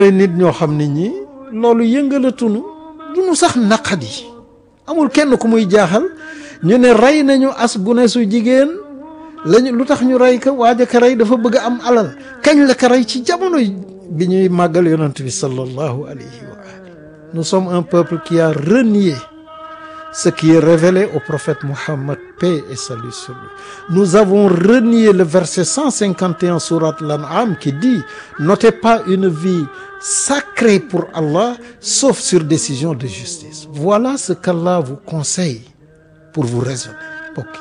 nit ñoo xam ne ñi loolu yëngalatunu du nu sax naqadi amul kenn ku muy jaaxal ñu ne rey nañu as bu ne su jigéen lañu lu tax ñu rey ko waaja ka rey dafa bëgg am alal kañ la ka rey ci jamono bi ñuy màggal yonent bi sallallahu alayhi wa ali nous sommes un peuple qui a renié ce qui est révélé au prophète Mohammed paix et salut sur lui nous avons renié le verset 151 sourate l'An'am qui dit n'ôtez pas une vie sacrée pour Allah sauf sur décision de justice voilà ce qu'Allah vous conseille pour vous raisonner mbokk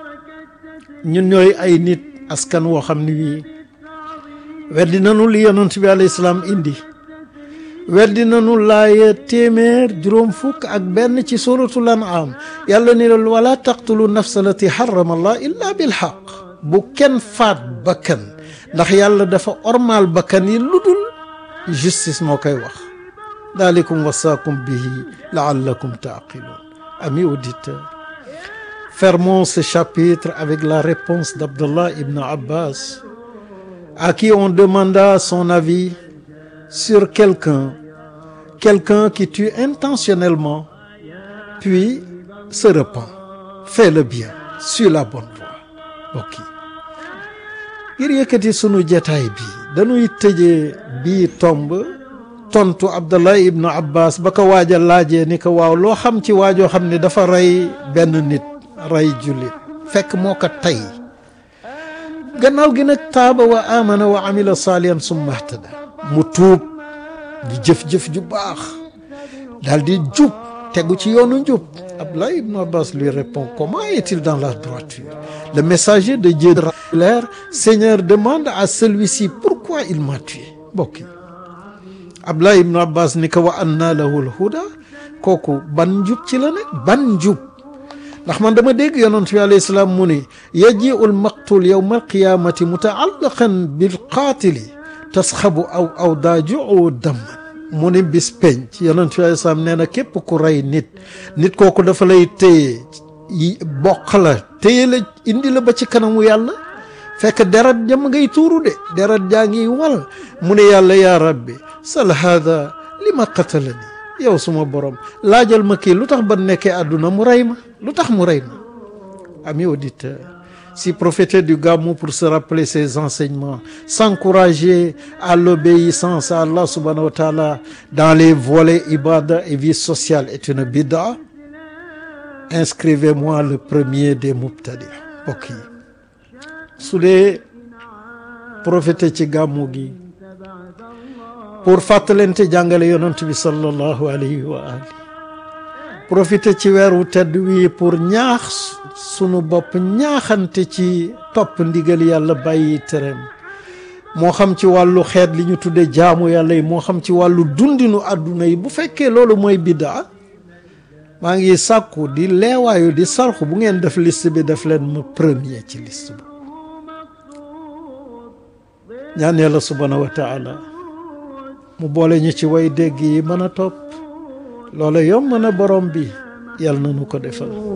yi ñun ñooy ay nit askan woo xam ni wii weddi nanu li yonent bi alayhi salaam indi weddi nanu laaya téeméer juróom fukk ak benn ci suratul an'am yàlla ni loolu wala taqtulu nafsa lati harrama allah illa bil haqq bu kenn faat bakkan ndax yàlla dafa ormaal bakkan yi lu dul justice moo koy wax dalikum wasaakum bihi laallakum taqilun amis auditeurs fermons ce chapitre avec la réponse d'Abdallah ibn Abbas à qui on demanda son avis sur quelqu'un quelqu'un qui tue intentionnellement puis se repent fait le bien suit la bonne voie mbokk yi ngir yëkkati sunu jataay bi dañuy tëjee bii tomb tontu Abdallah ibnu Abbas ba ko waaja laajee ni ko waaw loo xam ci waajoo xam ne dafa rey benn nit rey jullit fekk moo ko tey gannaaw gi nag taaba wa amana wa amila saalihan summa ihtada mu tuub di jëf-jëf ju baax daal di jub tegu ci yoonu njub Abdallah ibn Abbas lui répond comment est-il dans la droiture le messager de Dieu l'air Seigneur demande à celui-ci pourquoi il m'a tué mbokk yi Abdallah ibn Abbas ni ko wa anna lahu al-huda kooku ban njub ci la ne ban njub ndax man dama dégg yonent bi alayhi salaam mu ni yajiu al-maqtul yawma al-qiyamati mutaallaqan bil qaatili tasxabu aw aw daaju dam mu ni bis penc yonent bi alayhi salaam nee na képp ku rey nit nit kooku dafa lay téye bokk la téye la indi la ba ci kanamu yàlla fekk deret jëm ngay tuuru de deret jaa ngi wal mu ne yàlla yaa rabbi sal haada li ma qatalani yow suma borom laajal ma kii lu tax ba nekkee àdduna mu rey ma lu tax mu rey ma amis auditeurs si profiter du Gamou pour se rappeler ses enseignements s'encourager à l'obéissance à Allah subhanahu wa ta'ala dans les volets ibada et vie sociale est une bid'a inscrivez-moi le premier des mubtadi mbokk yi su dee profiter ci Gamou gi pour fàttalente jàngale yonent bi sallallahu alayhi wa ali profiter ci weeru tedd wi pour ñaax sunu bopp ñaaxante ci topp ndigal yàlla bàyyi tereem moo xam ci wàllu xeet li ñu tudde jaamu yàlla yi moo xam ci wàllu dundinu àdduna yi bu fekkee loolu mooy biddaa maa ngi sàkku di leewaayu di sarxu bu ngeen def liste bi def leen ma premier ci liste bi ñaan yàlla subhanahu wa taala mu boole ñu ci way dégg yi mën a topp loola yomb na borom bi yàlla na nu ko defal